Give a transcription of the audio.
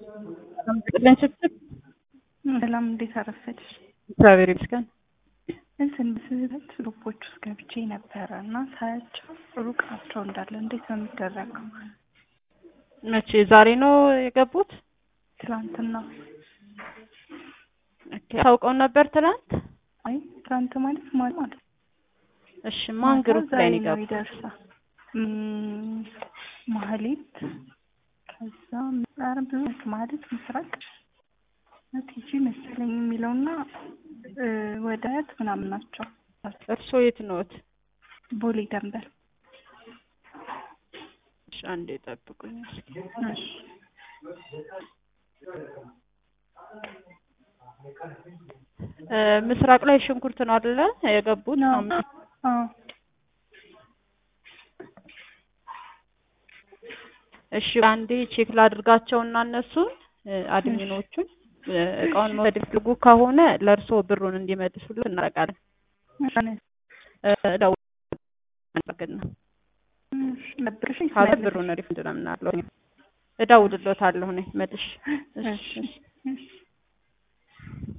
ጥለን ስትል ሰላም እንዴት አረፈድሽ? እግዚአብሔር ይመስገን። እንትን በስህተት ግሩፖች ውስጥ ገብቼ ነበረ እና ሳያቸው ሩቅ ናቸው እንዳለ እንዴት ነው የሚደረገው? መቼ ዛሬ ነው የገቡት? ትላንትና ታውቀው ነበር ትላንት? አይ ትላንት ማለት ማለት ማለት እሺ ማን ግሩፕ ላይ ነው ነው የገቡት? ይደርሳል ማህሌት ከዛ ኧረ ብዙ ናቸው ማህሌት ምስራቅ ቲጂ መሰለኝ የሚለውና ወደ አያት ምናምን ናቸው እርስዎ የት ነዎት? ቦሌ ደንበል እሺ አንዴ ጠብቁኝ እስኪ። እሺ እ ምስራቅ ላይ ሽንኩርት ነው አይደለ የገቡት? ነው። አምስት አዎ እሺ አንዴ ቼክ ላድርጋቸውና እነሱን እ አድሚኖቹን እ እቃውን መውሰድ የሚፈልጉ ከሆነ ለእርስዎ ብሩን እንዲመልሱልን እናደርጋለን። እ እደውል እናደርግና ነብርሽ ካለ ብሩን ሪፈንድ ነው የምናደርገው። እደውልልዎታለሁ እኔ መልሼ። እሺ እሺ እሺ